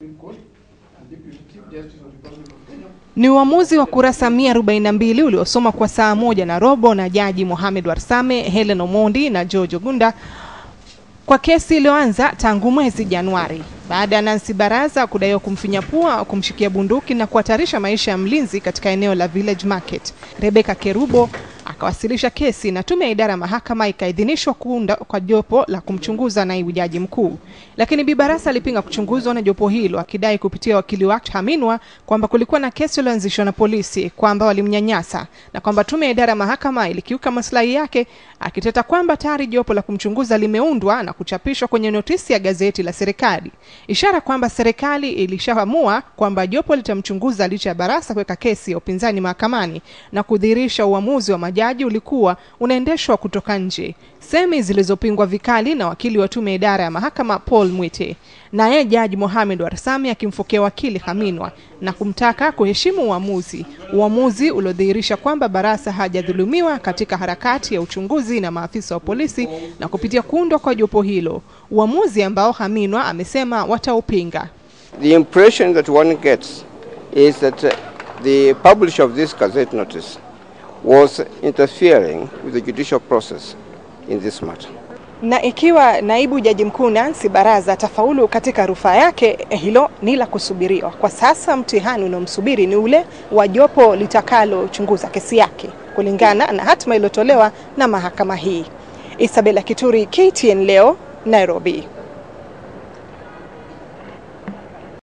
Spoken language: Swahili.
Ni uamuzi wa kurasa 142 uliosoma kwa saa moja na robo na Jaji Mohamed Warsame, Helen Omondi na George Ogunda kwa kesi iliyoanza tangu mwezi Januari baada ya Nancy Baraza kudaiwa kumfinya pua, kumshikia bunduki na kuhatarisha maisha ya mlinzi katika eneo la Village Market. Rebecca Kerubo akawasilisha kesi na tume ya idara ya mahakama ikaidhinishwa kuunda kwa jopo la kumchunguza naibu jaji mkuu, lakini Bi Barasa alipinga kuchunguzwa na jopo hilo akidai kupitia wakili wake Haminwa kwamba kulikuwa na kesi iliyoanzishwa na polisi kwamba walimnyanyasa na kwamba tume ya idara ya mahakama ilikiuka maslahi yake, akiteta kwamba tayari jopo la kumchunguza limeundwa na kuchapishwa kwenye notisi ya gazeti la serikali, ishara kwamba serikali ilishaamua kwamba jopo litamchunguza licha ya Barasa kuweka kesi ya upinzani mahakamani na kudhihirisha uamuzi wa majaji ulikuwa unaendeshwa kutoka nje, semi zilizopingwa vikali na wakili wa tume ya idara ya mahakama Paul Mwite, naye Jaji Mohamed Warsame akimfokea wakili Haminwa na kumtaka kuheshimu uamuzi, uamuzi uliodhihirisha kwamba Barasa hajadhulumiwa katika harakati ya uchunguzi na maafisa wa polisi na kupitia kuundwa kwa jopo hilo, uamuzi ambao Haminwa amesema wataupinga. The impression that one gets is that uh, the publisher of this gazette notice was interfering with the judicial process in this matter. Na ikiwa naibu jaji mkuu Nancy Baraza atafaulu katika rufaa yake, hilo ni la kusubiriwa. Kwa sasa mtihani unaomsubiri ni ule wa jopo litakalochunguza kesi yake kulingana na hatima iliyotolewa na mahakama hii. Isabella Kituri, KTN leo, Nairobi.